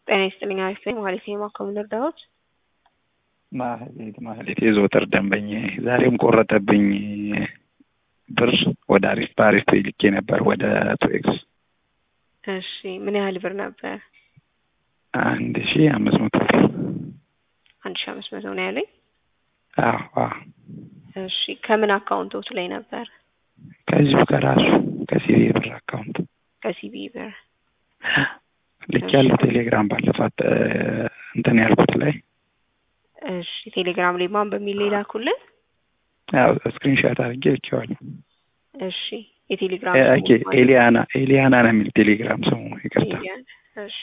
ጤና ይስጥልኝ አሪፍ ነኝ ማለት ነው የማከሙ እርዳዎች ማህሌት ማህሌት የዘወትር ደንበኛ ዛሬም ቆረጠብኝ ብር ወደ አሪፍ በአሪፍ ልኬ ነበር ወደ ቱኤክስ እሺ ምን ያህል ብር ነበር አንድ ሺ አምስት መቶ ብር አንድ ሺ አምስት መቶ ነው ያለኝ አዎ አዎ እሺ ከምን አካውንቶት ላይ ነበር ከዚሁ ከራሱ ከሲቢ ብር አካውንት ከሲቢ ብር ልክ ያለው ቴሌግራም ባለፋት እንትን ያልኩት ላይ እሺ ቴሌግራም ላይ ማን በሚል ላኩልን ያው ስክሪንሻት አድርጌ ልኬዋለሁ እሺ የቴሌግራም ኦኬ ኤሊያና ኤሊያና ነው የሚል ቴሌግራም ስሙ ይቅርታ እሺ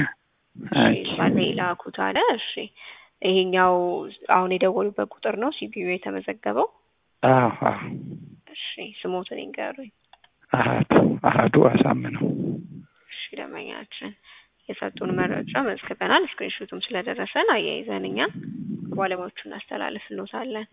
ባለ ላኩት አለ እሺ ይሄኛው አሁን የደወሉበት ቁጥር ነው ሲቢዩ የተመዘገበው አዎ አዎ እሺ ስሞትን ይንገሩኝ አሀዱ አሀዱ አሳምነው እሺ ደመኛችን የሰጡን መረጃ መዝግበናል። ስክሪንሾቱም ስለደረሰን አያይዘን እኛ ባለሙያዎቹ እናስተላልፍልዎታለን።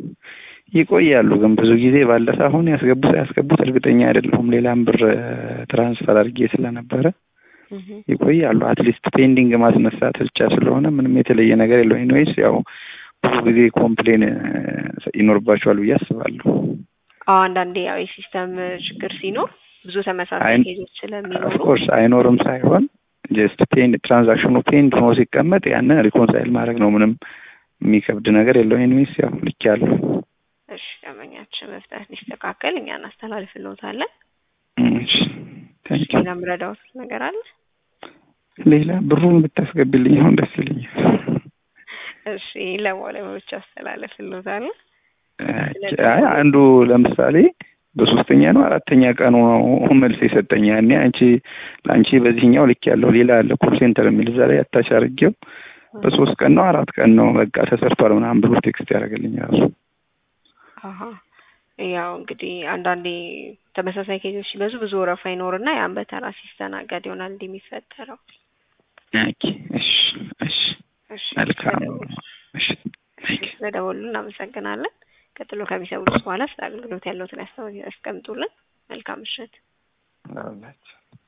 ይቆያሉ ግን ብዙ ጊዜ ባለፈ አሁን ያስገቡት ያስገቡት እርግጠኛ አይደለሁም። ሌላም ብር ትራንስፈር አድርጌ ስለነበረ ይቆያሉ። አትሊስት ፔንዲንግ ማስነሳት ብቻ ስለሆነ ምንም የተለየ ነገር የለው። ኢንዌይስ ያው ብዙ ጊዜ ኮምፕሌን ይኖርባቸዋል ብዬ አስባለሁ። አዎ አንዳንዴ ያው የሲስተም ችግር ሲኖር ብዙ ተመሳሳይ ኬዞች ስለሚኖሩ ኦፍኮርስ አይኖርም ሳይሆን ጀስት ፔንድ ትራንዛክሽኑ ፔንድ ሆኖ ሲቀመጥ ያንን ሪኮንሳይል ማድረግ ነው። ምንም የሚከብድ ነገር የለው። ኢንዌይስ ያው ልክ ያለው እሺ ደንበኛችን መፍታት ሊስተካከል እኛ እናስተላልፍልዎታለን። እሺ ታንኪ ሌላ ምረዳዎት ነገር አለ? ሌላ ብሩን ብታስገቢልኝ አሁን ደስ ይለኛል። እሺ ለባለሙያዎች አስተላልፍልዎታለን። አይ አንዱ ለምሳሌ በሶስተኛ ነው አራተኛ ቀኑ ነው መልስ የሰጠኝ። ያኔ አንቺ ለአንቺ በዚህኛው ልክ ያለው ሌላ አለ ኮል ሴንተር የሚል እዛ ላይ አታች አድርጌው በሶስት ቀን ነው አራት ቀን ነው በቃ ተሰርቷል ምናምን ብሎ ቴክስት ያደርግልኝ ራሱ። አሀ ያው እንግዲህ አንዳንዴ ተመሳሳይ ኬዞች ሲበዙ ብዙ ወረፋ ይኖርና ያን በተራ ሲስተናገድ ይሆናል እንዲህ የሚፈጠረው። ኦኬ እሺ እሺ እሺ መልካም እሺ ስለደወሉ እናመሰግናለን። ቀጥሎ ከሚሰሙት በኋላ ስለ አገልግሎት ያለውትን ያስቀምጡልን። መልካም ምሽት። አላችሁ